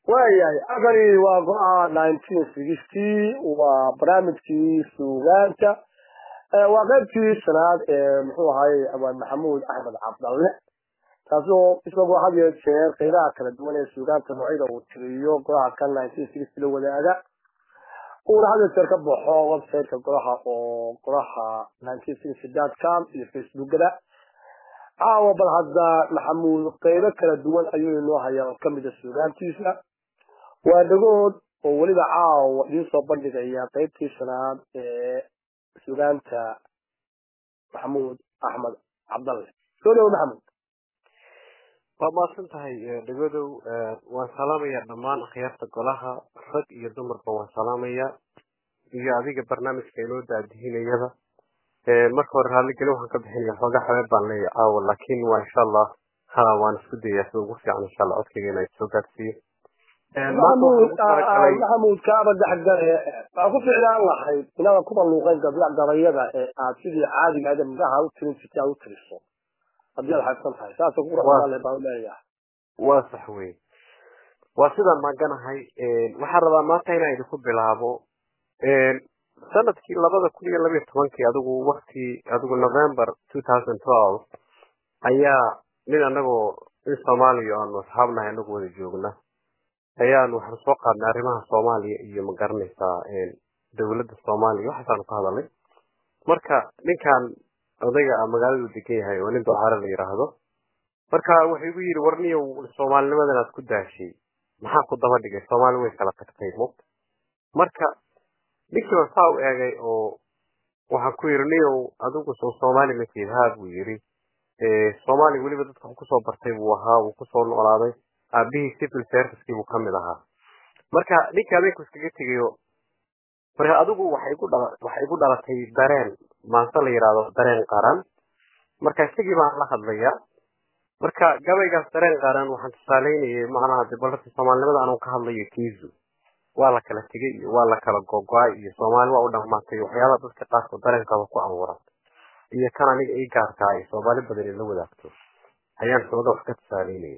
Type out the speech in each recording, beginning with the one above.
waayahay akani waa go-a nineteen sixty waa barnaamijkii suugaanta waa qaybtii shanaad ee muxuu ahaayey abaan maxamuud axmed cabdalle taasoo isagoo had iyo jeer qeybaha kala duwan ee suugaanta noocyada uu tiriyo golaha kan nineteen sixty la wadaaga uuna had iyo jeer ka baxo websiteka golaha oo golaha nineteen sixty dot com iyo facebookada caawa bal hadda maxamuud qeybo kala duwan ayuu inoo hayaa oo kamida suugaantiisa waa dhagood oo weliba caawa idiin soo bandhigaya qeybtii shanaad ee suugaanta maxamuud axmed cabdalle soo dhawo maxamuud waa mahadsan tahay dhagodow waan salaamayaa dhammaan akhyaarta golaha rag iyo dumarba waan salaamayaa iyo adiga barnaamijka inoo daadihinayada marka hore raalligeli waxaan ka bixinaya xoogaa xabeeb baan leeyahay caawa laakiin waa insha allah ha waan isku dayaa sida ugu fiican insha allah codkayga inay soo gaadsiiyo maxamuud kaaba dhexgale waa ku ficlaan lahayd inaadan kuba luuqeyn gabayada ee aad sidii caadiga ahayd magaha u tirin jirtay aad u tiriso haddii aad xaybsan tahay saasa ku raale baan leeyahay waa sax wey waa sidaan maaganahay waxaan rabaa maanta inaan idinku bilaabo sanadkii labada kun iyo labiyo tobankii adigu wakti adigu november two thousand twelve ayaa nin anagoo in soomaaliya aanu asxaabnahay anagu wada joogna ayaanu waxaan soo qaadnay arrimaha soomaaliya iyo ma garanaysaa dowladda soomaaliya waxaasaanu ka hadalnay marka ninkan odayga a magaaladu degan yahay oo nin docaare la yidhaahdo marka wuxuu igu yidhi warniyow soomaalinimadan aad ku daashay maxaa ku daba dhigay soomaali way kala tagtay mugta marka ninkii baan saa u eegay oo waxaan ku yidhi niyow adigu soo soomaali ma tiid haa buu yidhi soomaaliya weliba dadka wax kusoo bartay buu ahaa wuu kusoo noolaaday aabihii civil servicekii buu kamid ahaa marka ninkii adeenku iskaga tegayo marka adigu waxay igu dhala waxay igu dhalatay dareen maanse la yidhaahdo dareen qaran marka isagii baan la hadlayaa marka gabaygaas dareen qaran waxaan tusaaleynayay macnaha de balrti soomaalinimada anuu ka hadlayo kiizu waa la kala tegay iyo waa la kala gogo-ay iyo soomaali waa u dhamaatay waxyaabaha dadka qaarkood dareenkaba ku abuuran iyo kan aniga ii gaarkaa ay soomaali badan in la wadaagto ayaan sooda wax ka tusaaleynaya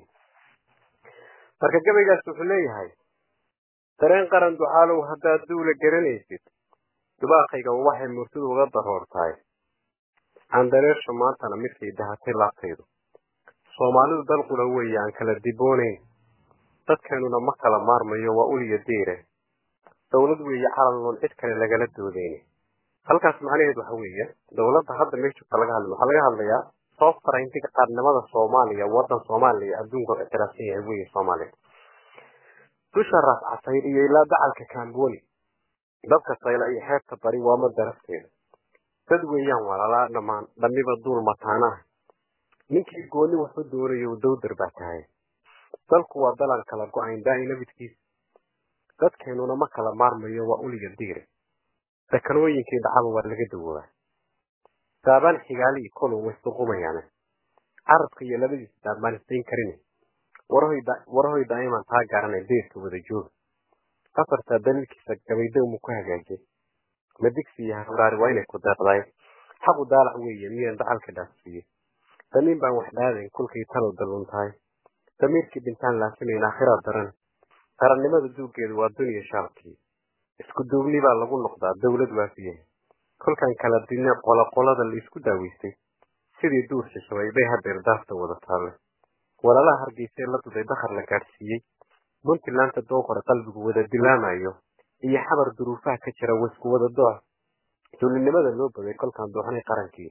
marka gabaygaas wuxuu leeyahay dareen qaran ducaalow haddaad duula garanaysid dubaaqayga waxay murtidu uga daroortahay aandareersha maantana midkay dahatay laabtaydu soomaalidu dal qula weeye aan kala diboonayn dadkeenuna ma kala maarmayo waa uliya diire dowlad weeye calalloon cid kale lagala doodayni halkaas macnaheed waxa weeye dowladda hadda meeshata laga hadlay waxaa laga hadlayaa softarayntiga qaarnimada soomaaliya wadan soomaaliya adduunka ictiraafsan yahay weye soomaaliya dusha raas casayr iyo ilaa dacalka kamboni dabka sayla iyo xeebta bari waama darafteeda dad weeyaan walaalaa dhammaan dhamiba duul mataanaah ninkii gooni waxu doonayo dowdar baa tahay dalku waa dalaan kala go-ayn daai nabidkiisa dadkeenuna ma kala maarmayo waa uliga diire dakanooyinkii dhacaba waa laga dawoobaa daabaan xigaali iyo kolon way suqumayaane carabka iyo labadiisa daabaan isdayn karin warahoy daa'iman taa garanay deerka wada jooga afartaa daliilkiisa gabaydowmu ku hagaajay madigsi iyo hawraari waa inay ku deeqdaay xaqu daalac weeye miyaan dacalka dhaafsiiye damiin baan wax dhaadayn kolkay talow dallun tahay damiirkii dhintaan laasimayn aakhiraad daran qarannimada duuggeedu waa duniya shaalkii isku duubni baa lagu noqdaa dowlad waafiyahay kolkan kala dine qoloqolada la isku daaweystay sidii duur shishabay bay hadeer daafta wada taalle walaalaha hargeysee la duday dakhar la gaadhsiiyey puntlandta dookore qalbigu wada dilaamayo iyo xabar duruufaha ka jira waisku wada dooc duulinimada loo bagay kolkaan dooxnay qarankii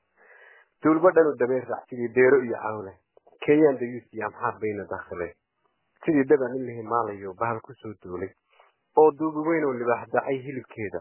duulba dhanu dameer raac sidii deero iyo cawle kenyaan dayuus iyo amxaar bayna dakhilay sidii daban in la himaalayo bahal kusoo duulay oo duubi weyn oo libaax dacay hilibkeeda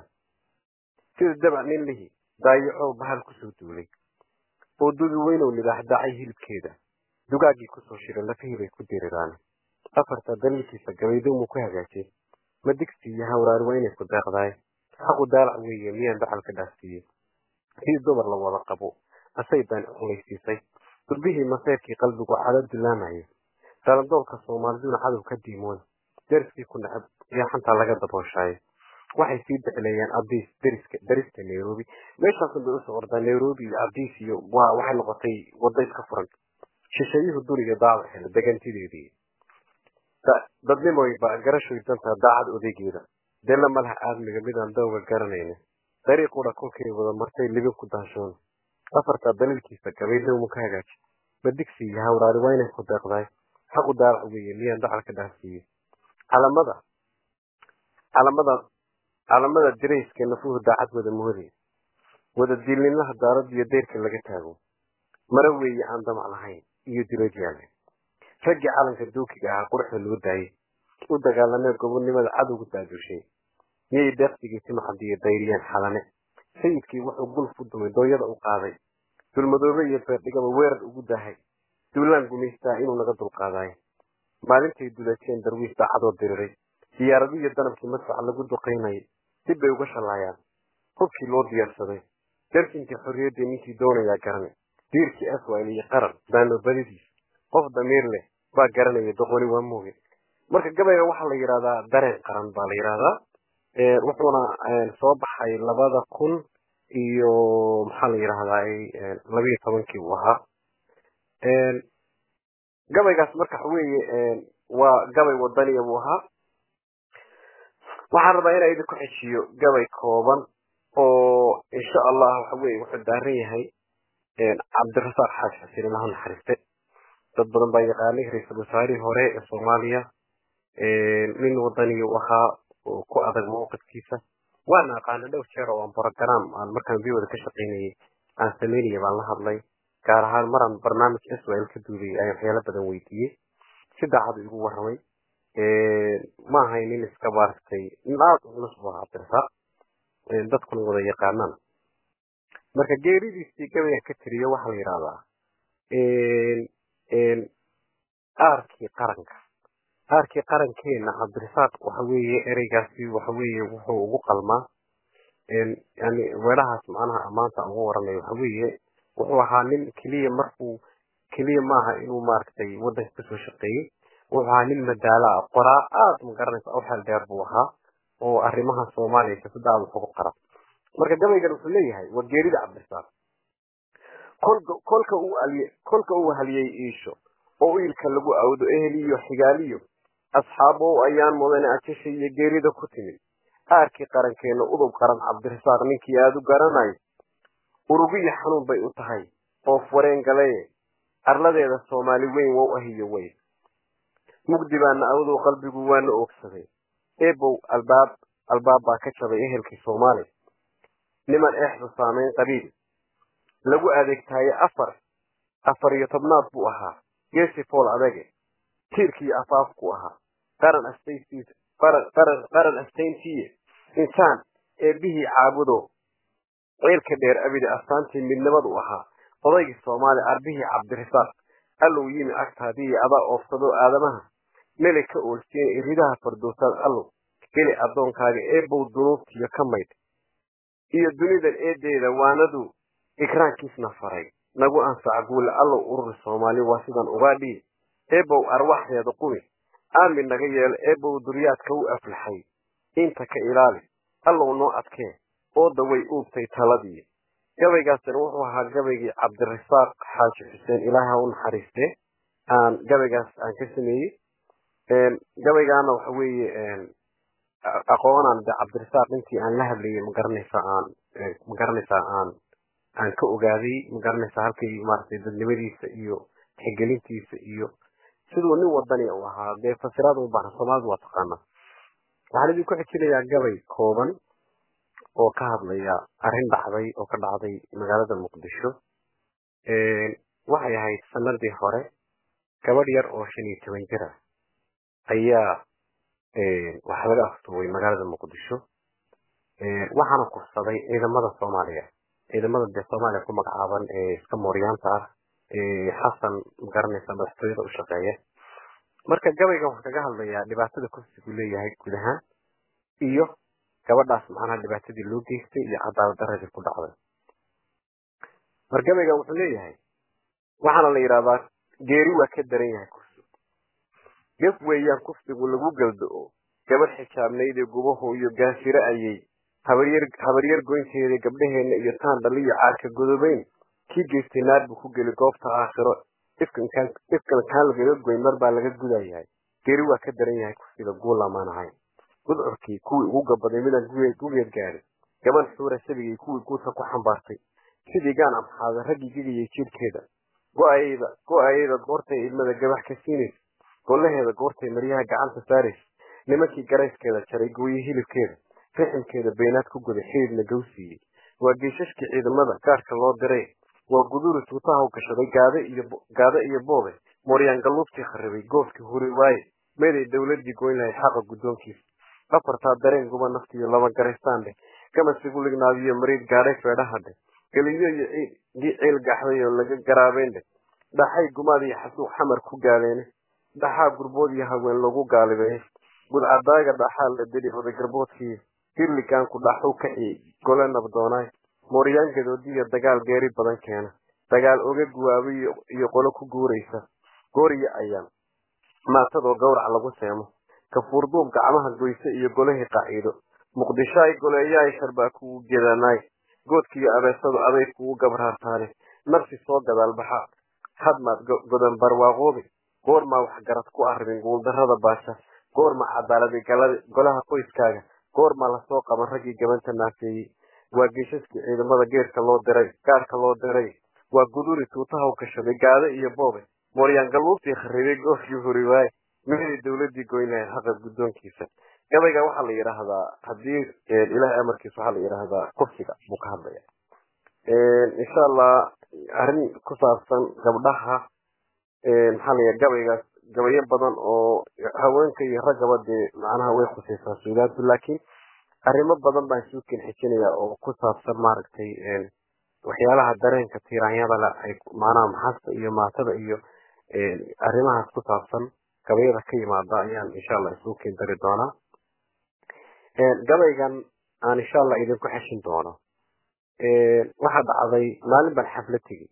sida daban nin lihi daayacoo bahal kusoo duulay oo duubi weyn oo libaax dacay hilibkeeda dugaagii kusoo shiray lafihii bay ku diriraan afarta daliilkiisa gabaydowmu ku hagaajay madigsi iyo hawraari waa inay ku deeqdaay xaqu daalac weeye miyaan dacalka dhaafsiiyey sidii dumar la wada qabo asay baan culaysiisay durbihii maseyrkii qalbigu cado dilaamayo dalandoolka soomaaliduna cadow ka diimoon deriskii ku necab iyo xantaa laga dabooshaayay waxay sii dicleeyeen abdiis deriska derista nairobi meeshaasun bay usoo ordaa nairobi iyo abdiis iyo waa waxay noqotay wadda iska furan shisheeyuhu duniga daabaxeeda degantideedii dadnimoy baa garashoy dantaa daacad odaygeeda della malaha aadmiga midaan dawga garanayna dariiqudha kolkay wada martay libin ku daashoon afartaa daliilkiisa gabay dowmu ka hagaaji badigsi iyo hawraari waa inay ku deeqdaay xaqu daarac weeye miyaan dacalka dhaafsiiye calamada calamada calamada dirayska nafuhu daacad wada moodaya wada diilnimaha daarad iyo dayrka laga taago mara weeye aan damac lahayn iyo diroodyaale raggii calanka duukiga ahaa quruxda loo daayey u dagaalamee gobonnimada cadowga daadushay miyay deeqsigii timacadiyo dayriyeen xalane sayidkii wuxuu gulf u dumay dooyada u qaaday dulmadoobe iyo beerdhigaba weerar ugu dahay duulaan gumaystaa inuu naga dulqaadaayo maalintay dulajeen darwiis daacadoo diriray diyaaradiyo danabkii madfaca lagu duqaynayay dib bay uga shallaayaan hubkii loo diyaarsaday darsinkii xorriyaddii ninkii doonayaa garane diirkii aswayl iyo qaran daanobadidiis qof damiir leh baa garanaya doqoni waa mooge marka gabayga waxaa la yidhahdaa dareen qaran baa la yidhahdaa wuxuuna soo baxay labada kun iyo maxaa la yidhahdaa labiyo tobankii uu ahaa gabaygaas marka waxa weeye waa gabay wadaniya buu ahaa waxaan rabaa inaa idinku xejiyo gabay kooban oo insha allah waxa weye wuxuu daaran yahay cabdirasaaq xaaji xuseen ilaha naxariiste dad badan baa yaqaanay ra-iisul wasaarihii hore ee soomaaliya nin wadaniya u ahaa oo ku adag mawqifkiisa waana aqaana dhowr jeer oo aan brogram aan markaan viwada ka shaqaynayay aan samaynaya baan la hadlay gaar ahaan maraan barnaamij israel ka duulayay ayaan waxyaalo badan weydiiyey si daacadu igu warramay ma ahay nin iska maaragtay nin aada u culus bu ahaa cabdirasaaq dadkuna wada yaqaanaan marka geeridiisii gabayga ka tiriyo waxaa la yidhahdaa aarkii qaranka aarkii qarankeena cabdirasaaq waxa weeye ereygaasi waxa weeye wuxuu ugu qalmaa yani weelahaas macnaha maanta ugu waranayo waxa weeye wuxuu ahaa nin keliya markuu keliya maaha inuu maaragtay waddanka kasoo shaqeeyey wuxuu ahaa nin madaala ah qoraa aada ma garanaysa u xeel dheer buu ahaa oo arrimaha soomaaliya siyaasadda aada wax uga qara marka gabaygan wuxuu leeyahay waa geerida cabdirasaaq kolka kolka uu aliye kolka uu haliyey iisho oo iilka lagu awdo eheliyo xigaaliyo asxaabow ayaan mudane ajasha iyo geerida ku timid aarkii qarankeena udub qaran cabdirasaaq ninkii aada u garanayo urugiyo xanuun bay u tahay oof wareen galaye arladeeda soomaali weyn wow ahiyo wey mugdi baana awdow qalbigu waana oogsaday ebow albaab albaab baa ka jabay ehelkii soomaali niman eexdu saamayn qabiil lagu adeegtaaye afar afar iyo tobnaad buu ahaa geesi fool adage tiirkii afaafku ahaa qaran astayntiis qaran qaran qaran astayntiiye insaan eebbihii caabudo ceelka dheer abide astaantii midnimadu ahaa odaygii soomaali arbihii cabdirasaaq allow yimi agtaadii adaa oofsado aadamaha mele ka oolsiina iridaha fardoosaad allow geli addoonkaaga eebow dunuubtiyo ka maydh iyo dunidan eedeeda waanadu ikraankiisna faray nagu anfaca guule allow ururi soomaali waa sidan ugaa dhihi eebow arwaxdeeda qumi aamin naga yeelo eebow duryaadka u aflaxay inta ka ilaali allow noo adkee ooda way uubtay taladii gabaygaasina wuxuu ahaa gabaygii cabdirasaaq xaaji xuseen ilaaha u naxariistee aan gabaygaas aan ka sameeyey gabaygaana waxa weeye aqoonaan de cabdirasaaq intii aan la hadlayay magaranaysa aan magaranaysaa aan aan ka ogaaday magaranaysaa halkay maaragtay dadnimadiisa iyo tixgelintiisa iyo siduu nin wadani u ahaa dee fasiraad u baahan soomaalidu waa taqaanaa waxaan idinku xijinayaa gabay kooban oo ka hadlaya arrin dhacday oo ka dhacday magaalada muqdisho waxay ahayd sanadii hore gabadh yar oo shan iyo toban jir ah ayaa waxaa laga aftuubay magaalada muqdisho waxaana kursaday ciidamada soomaaliya ciidamada dee soomaaliya ku magacaaban ee iska mooryaanta ah xasan magaranaysa madaxtooyada u shaqeeya marka gabaygan waxaa kaga hadlayaa dhibaatada kursigu leeyahay guud ahaan iyo gabadhaas macnaha dhibaatadii loo geystay iyo cadaalad daradii ku dhacday mar gabaygan wuxuu leeyahay waxaana la yidhahdaa geeri waa ka daran yahay kursi gef weeyaan kufsigu lagu galdo-o gabadh xijaabnaydee gubaho iyo gaasiro ayay habaryar habaryar goynteeda gabdhaheenna iyo taan dhaliyo caarka godobeyn kii geystay naar buu ku geli goobta aakhiro ifkan kaan lagaga goyn mar baa laga gudayahay geeri waa ka daran yahay kufsida guulamaan ahayn gudcurkii kuwii ugu gabaday midaan gugeed gaadhin gaban xuura sabigii kuwii guudka ku xambaartay sidii gaan amxaada raggii gegayay jidhkeeda go-ayada go-ayada goortay ilmada gabax ka siinaysa gollaheeda goortay maryaha gacanta saaraysa nimankii garayskeeda jaray gooye hilibkeeda riximkeeda beenaad ku goday xididna gawsiiyey waa geeshashkii ciidamada gaarka loo diray waa guduri tuutaha u gashaday gaade iyo gaade iyo boobe mooryaan galluubtii kharibay goofkii huri waaye meeday dowladii goyn lahayd xaqa guddoonkiisa afartaa dareen guba naftiyo laba garaystaan dheh gamasigu lignaadiyo mariid gaadhay feedhaha dheh geliyo iyo ciil gaxday oo laga garaabeyn dheh dhaxay gumaad iyo xasuuq xamar ku gaaleene dhaxaa gurbood iyo haween lagu gaalibeeye gudcadaaga dhaxaa la deli oday garboodkii hirligaanku dhaxuu kaciyey gole nabdoonaay mooryaan gadoodiyo dagaal geeri badan keena dagaal oga guwaabay iyo qolo ku guuraysa gooriyo ayaan maatadoo gawrac lagu seemo kafuurduub gacmaha goyse iyo golihii qaciido muqdishoay goleeyahay sharbaa kugu gedanaay goodkiiyo abeesadu aday kugu gabraartaane nafsi soo gadaalbaxa hadmaad godan barwaaqoobi goormaa waxgarad ku arrimin guuldarrada baasha goorma cadaaladi golaha qoyskaaga goormaa lasoo qaban raggii gabanta naafeeyey waa geeshaskii ciidamada geerka loo diray gaarka loo diray waa guduri tuutaha u gashaday gaade iyo boobe mooryaan galluubtii kharibay goofkii huri waaye meeday dowladii goyn lahayd xaqa guddoonkiisa gabayga waxaa la yidhaahdaa haddii ilahay amarkiisa waxaa la yidhaahdaa kufsiga buu ka hadlaya insha allah arrin ku saabsan gabdhaha maxaa la gabaygaas gabayo badan oo haweenka iyo raggaba dee macnaha way khusaysaa suudaantu laakiin arrimo badan baan suukin xijinaya oo ku saabsan maaragtay waxyaalaha dareenka tiiraanyada le ay macnaha maxasta iyo maatada iyo arrimahaas ku saabsan gabayada ka yimaada ayaan insha allah isuukin dari doonaa gabaygan aan insha allah idinku xeshin doono waxaa dhacday maalin baan xaflad tegey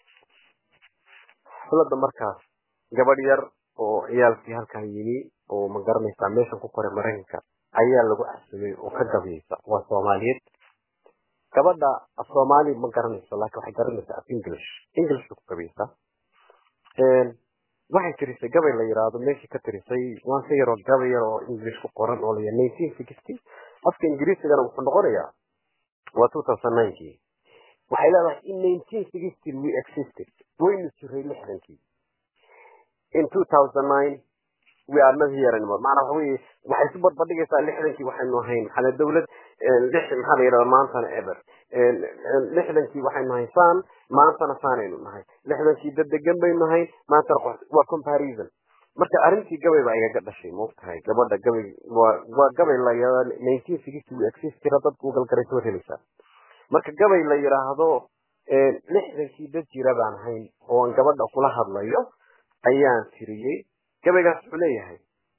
xafladda markaas gabadh yar oo ciyaalkii halkan yimi oo ma garanaysaa meeshan ku koray maraykanka ayaa lagu casumay oo ka gabayeysa waa soomaaliyeed gabadha af soomaali ma garanayso laakiin waxay garanaysaa af english english bay ku gabayeysaa waxay tirisay gabay la yiraahdo meeshii ka tirisay waan ka yaroo gabay yar oo english ku qoran oo laya nineteen sixty afka ingiriisigana wuxuu noqonayaa waa two thousand ninkii waxay leedahay in nineteen sixty we existed waynu jiray lixdankii in two thousand nine we are not here anymore maana waxa weeye waxay isu barbardhigaysaa lixdankii waxaynu ahayn maxaa dawlad lix maxaa la yidhahda maantana eber lixdankii waxaynu nahay saan maantana saanaynu nahay lixdankii dad degan baynu nahay maantana waa comparison marka arrintii gabay baa igaga dhashay maogtahay gabadha gabay waa waa gabay la yidhahda nineteen sixty we exist jira dad google garaysa waad helaysaa marka gabay la yidhaahdo lixdankii dad jira baan ahayn oo aan gabadha kula hadlayo ayaan tiriyey gabaygaas wuxuu leeyahay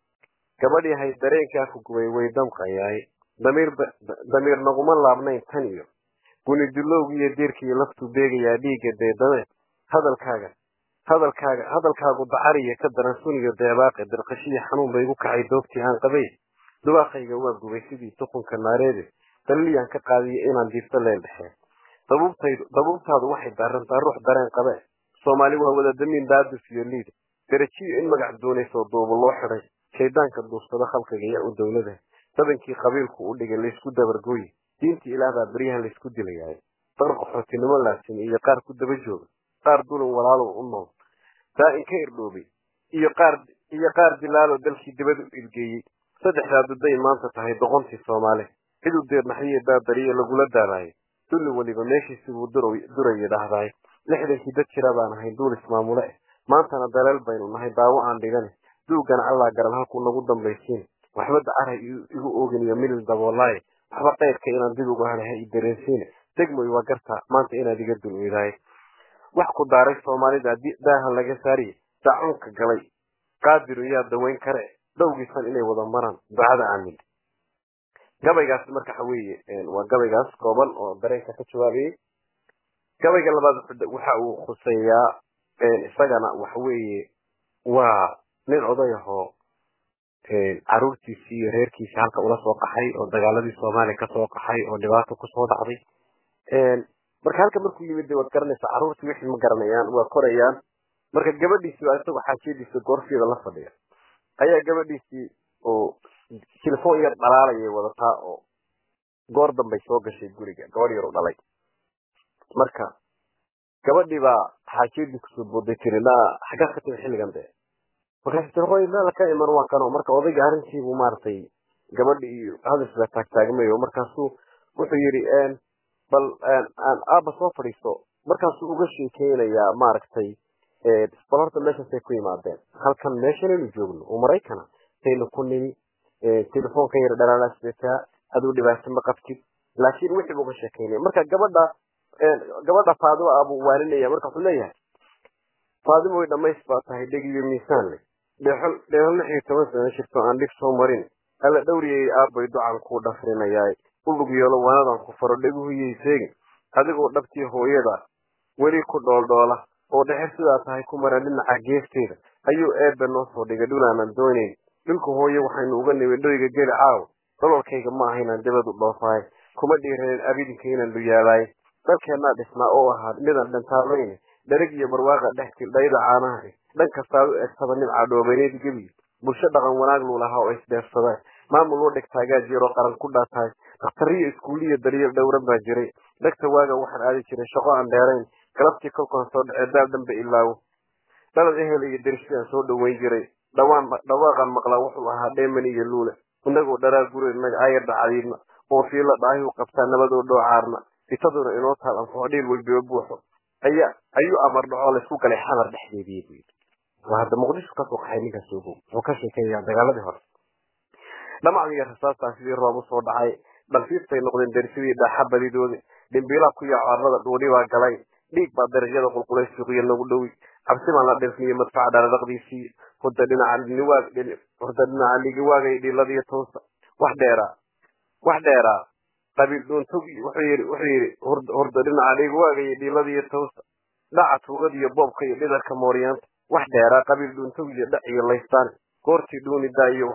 gabadh yahay dareenkaa ku gubay way damqayaay damiir damiir naguma laabnayn tan iyo guni dulowgi iyo diirkiiyo laftuu beegayaa dhiigga deedame hadalkaaga hadalkaaga hadalkaagu dacariya ka daran suniyo deebaaqe dirqashiya xanuun bay igu kacay doogtii aan qabay dubaaqayga waa gubay sidii tuqunka naareede daliliyaan ka qaadiya inaan diirto leel dhexee dabuubtaydu dabuubtaadu waxay daarantaa ruux dareen qabe soomaali waa wada damiin daadus iyo liid darajiyo in magac doonaysoo duuba loo xiday shaydaanka duursada khalqiga iyo u dowlada badankii qabiilku u dhigay laysku dabargooye diintii ilaahbaa beryahan laysku dilayahay dar qaxootinimo laasimi iyo qaar ku daba jooga qaar dulan walaalow u nool daa'in ka irdhoobay iyo qaar iyo qaar dilaaloo dalkii dibad u ilgeeyey saddexdaa duday maanta tahay doqontii soomaali ciduu deernaxyiyo baabariye lagula daabaayo dulli weliba meeshiisi buu duraya dhahdaay lixdankii dad jira baan ahay duul ismaamule eh maantana daleel baynu nahay daawo aan dhigane duugana allaa garan halkuu nagu dambaysiin waxba dacaray igu oogin iyo milil daboolaaye waxba qayrka inaan dib ugu halaha i dareensiine degmoy waa garta maanta inaad iga dul weydaaye wax ku daaray soomaalida daaha laga saariye dacunka galay qaadiru yaa dawayn kare dhowgiisan inay wada maraan ducada aamin gabaygaas marka waxa weeye waa gabaygaas kooban oo dareenka ka jawaabayay gabayga labaad waxa uu khuseeyaa isagana waxa weeye waa nin oday ahoo caruurtiisii iyo reerkiisii halka ula soo qaxay oo dagaaladii soomaaliya kasoo qaxay oo dhibaato kusoo dhacday marka halka markuu yimid de waad garanaysaa carruurtii wixii ma garanayaan waa korayaan marka gabadhiisi baa isagoo xaajiyadiisa goorfeeda la fadhiya ayaa gabadhiisii oo telefoon yar dhalaalayay wadataa oo goor dambay soo gashay guriga gabadh yar u dhalay marka gabadhii baa xaajiyadii kusoo booday tiri naa xaggaa ka timi xilligan dee markaas tiri hoy meel ka iman waa kano marka odayga arrintiibuu maaragtay gabadhi iyo hadalkiisa taagtaagmayo markaasuu wuxuu yidhi bal aabba soo fadhiisto markaasuu uga sheekeynayaa maaragtay bal horta meeshaasay ku yimaadeen halkan meeshanaynu joogno oo maraykana saynu ku nimi telefoonka yar dhalaalaa sidataa aduu dhibaato ma qabtid laakiin wixii buu uga sheekeynaya marka gabadha gabadha faadimo ah buu waaninaya marka wuxuu leeyahay faadimo way dhamays baa tahay dheg iyo miisaan leh dheexol dheexol lix iyo toban sano jirto aan dhib soo marin alla dhowriyay aabbay ducan kuu dhafrinayaa ulug yeelo wanadan ku faro dheguhuyay seegin adigoo dhabtii hooyada weli ku dhooldhoola oo dhexer sidaa tahay ku maran dhinaca geefteeda ayuu eebbe noo soo dhigay dhulaanan doonayn dhulka hooye waxaynu uga nimid dhoyga geli caaw dhololkayga ma ahaynaan dabadu dhoofaay kuma dhiiranin abidinka inaan dhuyaalaay dalkeennaa dhisnaa oo ahaa midaan dhantaalooyne dhereg iyo barwaaqa dhex tildhayda caanaha dhan kastaad u egtaba nin cadhoobaneed gebi bulsho dhaqan wanaag luu lahaa oo isdheefsadaan maamul loo dhigtaagaa jiroo qaran ku dhaatahay dakhtariyo iskuuliyo daryeel dhowran baa jiray dhegta waaga waxaan aadi jiray shaqo aan dheerayn galabtii kolkaan soo dhacee daal dhanba ilaawo dhalad ehel iyo dersidaan soo dhoweyn jiray dhawaan dhawaaqan maqlaa wuxuu ahaa dheeman iyo luule inagoo dharaa guri magacayarda cadiidna oo fiila dhaahiu qabtaa nabadoo dhoocaarna fitaduna inoo taal anfaxo dhiil walbiba buuxo ayaa ayuu amar dhacoo laysku galay xamar dhexdeedii buu yidhi waa hadda muqdisho kasoo qaxay ninkaas ogow wuxuu ka sheekeeyaa dagaaladii hore dhamacdii iyo rasaastaa sidii roob usoo dhacay dhalfiiftay noqdeen dersidii dhaaxa badidoodi dhimbiilaa ku yaaco arlada dhuuni baa galay dhiig baa darajada qulqulay suuqiya nagu dhowi cabsi baan la dhirfniyo madfaca dhaladhaqdiisii hurda dhinaca niwaag hurda dhinaca ligiwaagay dhiladiyo toosa wax dheeraa wax dheeraa qabiil dhuuntog wuxuu yidhi wuxuu yidhi hurda dhinaca ligiwaagay dhiladiyo toosa dhaca tuugada iyo boobka iyo dhidarka mooryaanta wax dheeraa qabiil dhuuntog iyo dhac iyo laystaan goortii dhuuni daayo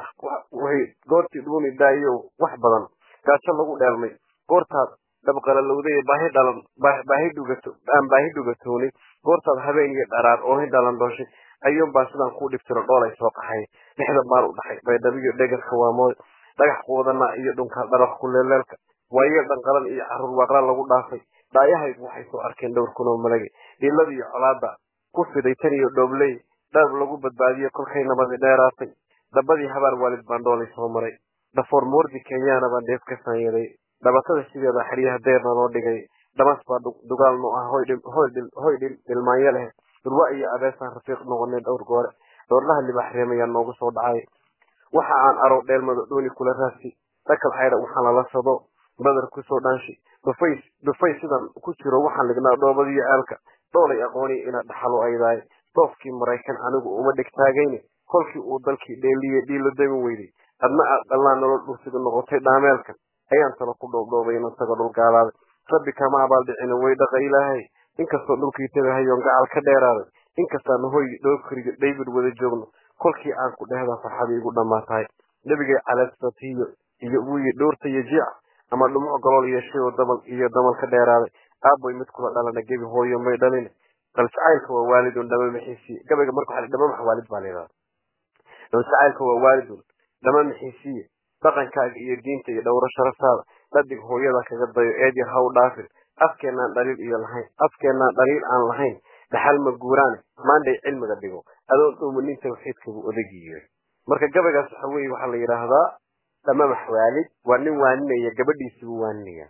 goortii dhuuni daayo wax badan gaajo lagu dheelmay goortaad dhabqalalowday baahi dhalan baahi dhugato aan baahi dhugatoonin goortaad habeen iyo dharaar oohin dhalan dooshay ayuun baa sidaan kuu dhibtiro dhoolay soo qaxay dhexda baal u dhaxay baydhabiyo dhegarka waamoy dhagax quudana iyo dhunka dharaq kuleeleelka waayeel dhanqalan iyo caruur waaqla lagu dhaafay dhaayahaygu waxay soo arkeen dhowr kunoo malage dhiladiiyo colaada ku fiday tan iyo dhoobley dhaab lagu badbaadiyo kolkay nabadi dheeraatay dabadii habaar waalid baan dhoolay soo maray dhafoor moordi kenyaana baan dheef ka saanyaday dhabatada sideeda xeryaha deerna loo dhigay dhamas baa dugaal no ah hoy dhilmaanyo leh durwa iyo abeesaan rafiiq noqonay dhowr goore dhoorlaha libax reemayaa noogu soo dhacay waxa aan aro dheelmado dhooni kula raasi dhakal caydha waxaan lala sado badar kusoo dhaanshi dhufay dhufay sidan ku jiro waxaan lignaa dhoobadiyo aalka dhoolay aqooni ina dhaxalo aydaay dhoofkii maraykan anigu uma dhigtaagayne kolkii uu dalkii dheeliye dhiilo dami weyday adna aad dhallaan nolol dhulsiga noqotay dhaameelka ayaan talo ku dhoobdhoobay inasaga dhul gaalaaday rabbi kama abaaldhicina way dhaqa ilaahay inkastoo dhulkii tagahayoon gacal ka dheeraaday inkastaana hoy dhoofkariga david wada joogno kolkii aan ku dhehdaa farxadii igu dhammaatahay nebigay caleestatiyo iyo wuyi dhowrta iyo jiic ama dhumuc golool yeeshay oo damal iyo damal ka dheeraaday aaboy mid kula dhalana gebi hooyo may dhalin qaljacaylka waa waalidun dhama maxiisiye gabayga marka waxa dhama max waalid baa leedahay qaljacaylka waa waalidun dhama maxiisiye dhaqankaaga iyo diinta iyo dhowro sharaftaada dhadig hooyada kaga dayo eed yar ha u dhaafin afkeenaan dhaliil iyo lahayn afkeenaan dhaliil aan lahayn dhaxal ma guuraane maanday cilmiga dhigo adoon dhuumanin tawxiidka buu odagiyo marka gabaygaas waxa weeye waxaa la yidhaahdaa dhamamax waalid waa nin waaninaya gabadhiisi buu waaninaya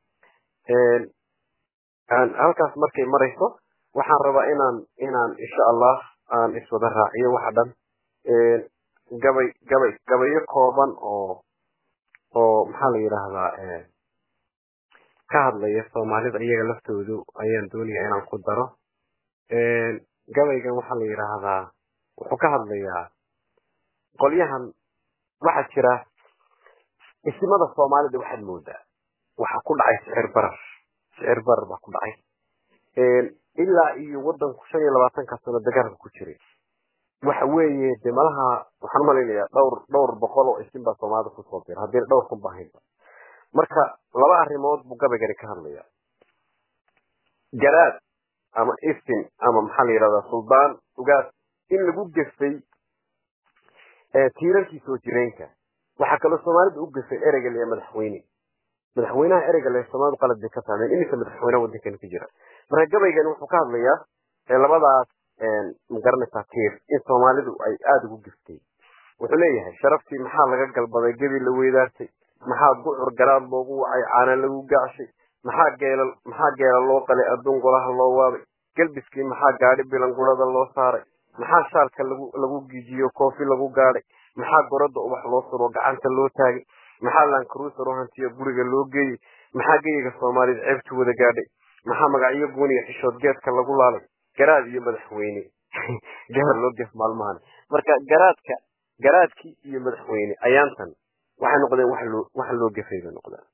halkaas markay marayso waxaan rabaa inaan inaan insha allah aan iswada raaciyo waxa dhan gabay gabay gabayo kooban oo oo maxaa la yidhaahdaa ka hadlaya soomaalida iyaga laftoodu ayaan doonaya inaan ku daro gabaygan waxaa la yidhaahdaa wuxuu ka hadlayaa qolyahan waxaa jira isimada soomaalida waxaad moodaa waxaa ku dhacay sicir barar sicir barar baa ku dhacay ilaa iyo wadanku shan iyo labaatanka sano dagaalka ku jiray waxa weeye de malaha waxaan umalaynayaa dhowr dhowr boqol oo isin baa soomaalida kusoo dira haddii dhowr kun bahaynba marka laba arrimood buu gabaygani ka hadlaya garaad ama isin ama maxaa la yidhahdaa suldaan ugaas in lagu gefay tiirarkii soo jireenka waxaa kaloo soomaalida u gasay ereyga le madaxweyne madaxweynaha ereyga le soomaalidu qalad bay ka fahmeen iminka madaxweyne wadankan ku jira marka gabaygan wuxuu ka hadlayaa labadaas magaranaysaa tiir in soomaalidu ay aada ugu giftay wuxuu leeyahay sharaftii maxaa laga galbaday gebi la weydaartay maxaa gucur garaad loogu wacay caana lagu gacshay maxaa geela maxaa geela loo qalay adduun golaha loo waabay gelbiskii maxaa gaadhi bilangurada loo saaray maxaa shaalka lagu lagu gijiyo koofi lagu gaadhay maxaa gorada ubax loo suro gacanta loo taagay maxaa lankruuser u hantiyo guriga loo geeyey maxaa geyiga soomaalida ceebtu wada gaadhay maxaa magacyo gooniya xishood geedka lagu laalay garaad iyo madaxweyne gaar loo gef maalmahan marka garaadka garaadkii iyo madaxweyne ayaantan waxay noqdeen wax loo wax loo gefay bay noqdeen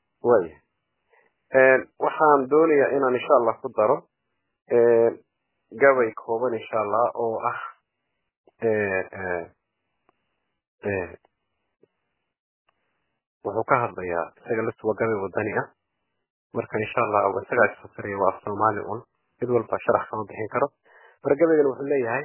waaya waxaan doonayaa inaan insha allah ku daro gabay kooban insha allah oo ah wuxuu ka hadlayaa isaga laftu waa gabay wadani ah marka insha allah isagaa isfasiraya waa af soomaali un mid walba sharax kama bixin karo marka gabaygan wuxuu leeyahay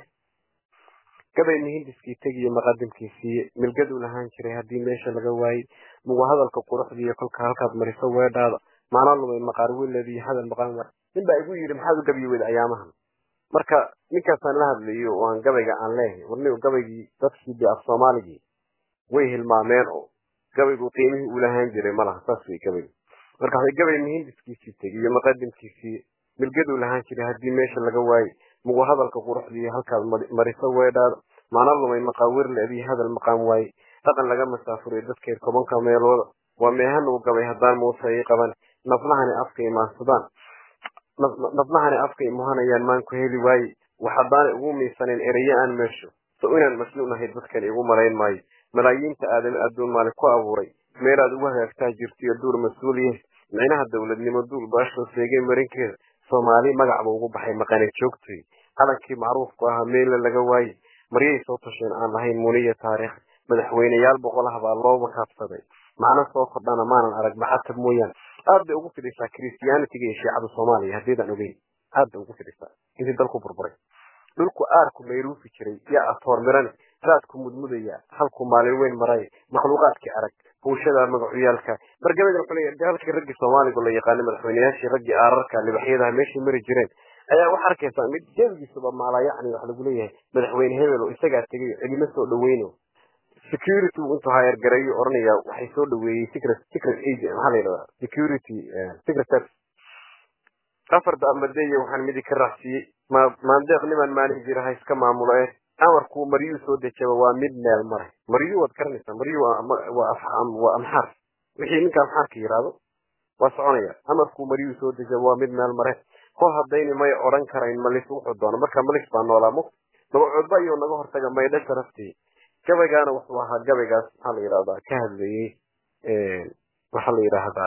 gabay muhindiskii tegiyo maqadimkiisiiye milgaduu lahaan jiray haddii meesha laga waayey mugu hadalka quruxdiiyo kolka halkaad mariso weedhaada maana lumay maqaar wiladii hadal maqan war nin baa igu yidhi maxaad u gabiyi weyda ayaamahan marka ninkaasaan la hadlayo oo aan gabayga aan leehay warni gabaygii dadkii dee af soomaaligii way hilmaameen oo gabaygu qiimihii uu lahaan jiray malaha saas way gabaygu marka waxay gabay muhindiskiisii tegiyo maqadimkiisii milgaduu lahaan jiray haddii meesha laga waayey mugu hadalka quruxdiiyo halkaad mariso weedhaada maana lumay maqaawir leedii hadal maqaan waaye dhaqan laga masaafuriyo dadkeed tobanka meelooda waa meehan uu gabay haddaan muuse ii qaban naflahani afka imaansadaan naflahani afka imuhanayaan maanku heli waaye wax haddaanay ugu miisaneen eraye aan meesho so inaan masluunahay dadkan igu malayn maayo malaayiinta aadami adduun maali ku abuuray meelaad ugu hagaagtaa jirtiyo duur mas-uuliye micnaha dowladnimo duul baashoo seegay marinkeeda soomaali magacba ugu baxay maqane joogtoy calankii macruufku ahaa meella laga waaye maryay soo tasheen aan lahayn muniya taariikh madaxweyneyaal boqolaha baa loo makaabsaday macno soo kordhana maanan arag maxatab mooyaan aad bay ugu fidhisaa christianitiga iyo shiicada soomaaliya haddiidaan ogeyn aad bay ugu fidhisaa intii dalku burburay dhulku aarku mayruufi jiray yaa atoor mirane raadku mudmudaya halku maalin weyn maray makhluuqaadkii arag hawshada magacuyaalka margabadan wuxuu leeyahay halkii raggii soomaaligu la yaqaanay madaxweyneyaashii raggii aararka libaxyadaha meeshay mari jireen ayaa waxaa arkaysaa mid jebigiisuba maalaa yacni waxa lagu leeyahay madaxweyne hebel oo isagaa tegay cidima soo dhaweyno security intuu hayargareeyo oranaya waxay soo dhaweeyey secret secret agent maxaa la yidhahdaa security secret service afar damadeeye waxaan midi ka raacsiiyey ma maandeeq niman maalin jira ha iska maamulo ee amarku maryuu soo dejaba waa mid meel maray maryu waad garanaysaa maryu waa afxam waa amxaar wixii ninka amxaarka yiraahdo waa soconaya amarku maryuu soo dejaba waa mid meel mare kol haddayni may odhan karayn malis wuxuu doono marka malis baa noolaa mu dabacoodba ayuu naga hortaga maydha sharaftii gabaygaana wuxuu ahaa gabaygaas maxaa la yidhahdaa ka hadlayey waxaa la yidhaahdaa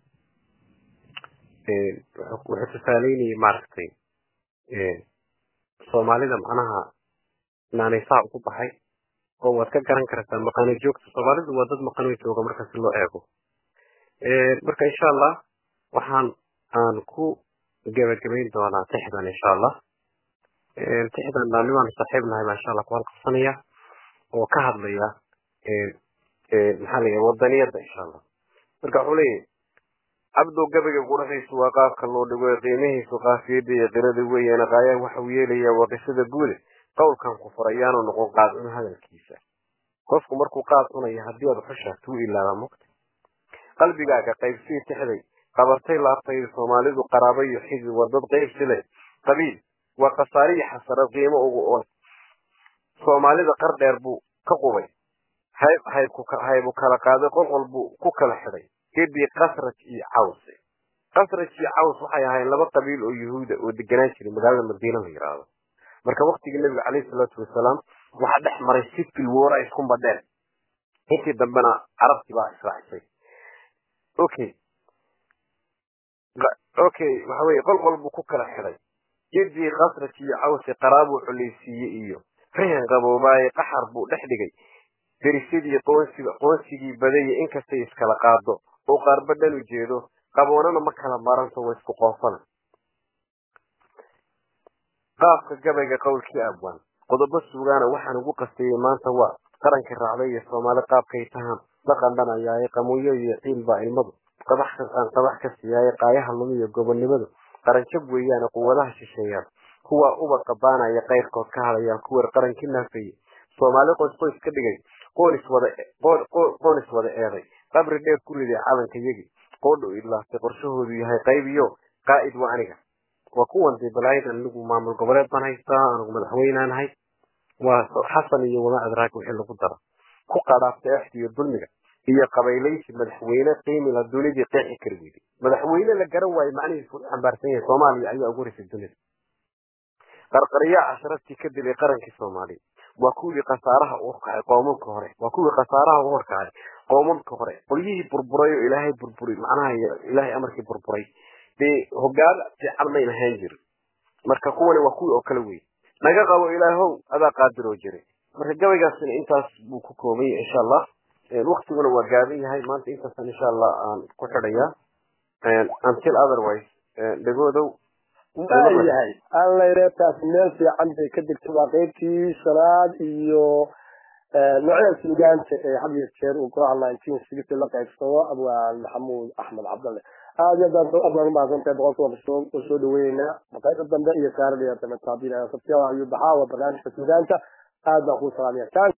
wuxuu tusaaleynayay maaragtay soomaalida macnaha naanaysaa ugu baxay oo waad ka garan kartaa maqano joogta soomaalidu waa dad maqano jooga marka si loo eego marka insha allah waxaan aan ku gebagabayn doonaa tixdan insha allah tixdan nimaan saaxiib nahay baa insha allah ku halqabsanaya oo ka hadlaya maxaa la wadaniyada insha allah marka wuxuu leeyahay cabdow gabayga quraxiisu waa qaabka loo dhigo ee qiimihiisu qaafiyada iyo qirada weeyaan qaayaa waxa uu yeelayaa waa qisada guude qowlkan ku furayaanu noqon qaadcun hadalkiisa qofku markuu qaad cunayo haddii aad xushaatu u ilaaba mogta qalbigaaga qaybsii tixday qabatay laabtayda soomaalidu qaraabo iyo xidi waa dad qaybsi leh qabiil waa khasaare iyo xasarad qiimo ugu on soomaalida qar dheer buu ka qubay hayb haybu kala qaaday qolqol buu ku kala xidhay gedii kasraj iyo cawse kasraj iyo caws waxay ahayn laba qabiil oo yuhuuda oo deganaan jiray magaalada madiina la yidhaahdo marka waktigii nabiga caleyhi salaatu wasalaam waxaa dhex maray sifil woora isku badheen intii dambena carabtii baa israacisay okay okay waxa weye qolqol buu ku kala xidhay gedii kasraj iyo cawse qaraabuu culeysiiyey iyo rihan qaboobaaye qaxar buu dhex dhigay derisadii qoonsiga qoonsigii badaya inkastay iskala qaado oo qaarba dhan u jeedo qaboonana ma kala maranto waa isku qoofana qaabka gabayga qowlkii abwaan qodobo sugaana waxaan ugu qastayey maanta waa qarankii raacday iyo soomaali qaabkay tahaan la qandhanayaaye qamuyo iyo ciil baa ilmadu qabax aan qabax ka siiyaaye qaayaha lumiyo gobonnimadu qaranjab weeyaane quwadaha shisheeyaan kuwa uba qabaanaya qayrkood ka hadayaan kuwer qarankii naafeeyey soomaali qoys qoys ka dhigay qoonis wada qoonis wada eeday qabri dheer ku riday calanka yagi qoodhu idlaastay qorshahoodu yahay qaybiyo qaa'id waa aniga waa kuwan dee balaayad anigu maamul goboleed baan haystaa anigu madaxweynaan ahay waa xasan iyo wama adraag wixii lagu daro ku qadhaafta exda iyo dulmiga iyo qabaylaysi madaxweyne qiimila dunidii qeexi kari weyday madaxweyne la garan waayo macnihiisu u xambaarsan yahay soomaaliya ayaa ugu horeysay dunida qarqariyaa casharaftii ka dilay qarankii soomaaliya waa kuwii khasaaraha u horkacay qoomamka hore waa kuwii khasaaraha u horkacay qoomamka hore qolyihii burburay oo ilaahay burburi macnaha ilaahay amarkii burburay dee hogaan fiican mayn ahaan jirin marka kuwani waa kuwii oo kale wey naga qabo ilaahow adaa qaadiroo jiray marka gabaygaasina intaas buu ku kooban yahay insha allah waktiguna waa gaaban yahay maanta intaasaan insha allah aan ku xidhayaa until otherwise dhegoodow waayahay allayreetaas meel fiican bay ka degtay waa qeybtii shanaad iyo noocyada suugaanta ee had iyo jeer uu golaha nineteen sixty la qaybsado abwaan maxamuud axmed cabdalle aad iyo aad abwaan umahadsantahay boqolkiiba soo soo dhaweynaa maqaybta dambe iyo saarada sabtiyaa ayuu baxaa waa barnaamijka suugaanta aad baan kuu salaamaya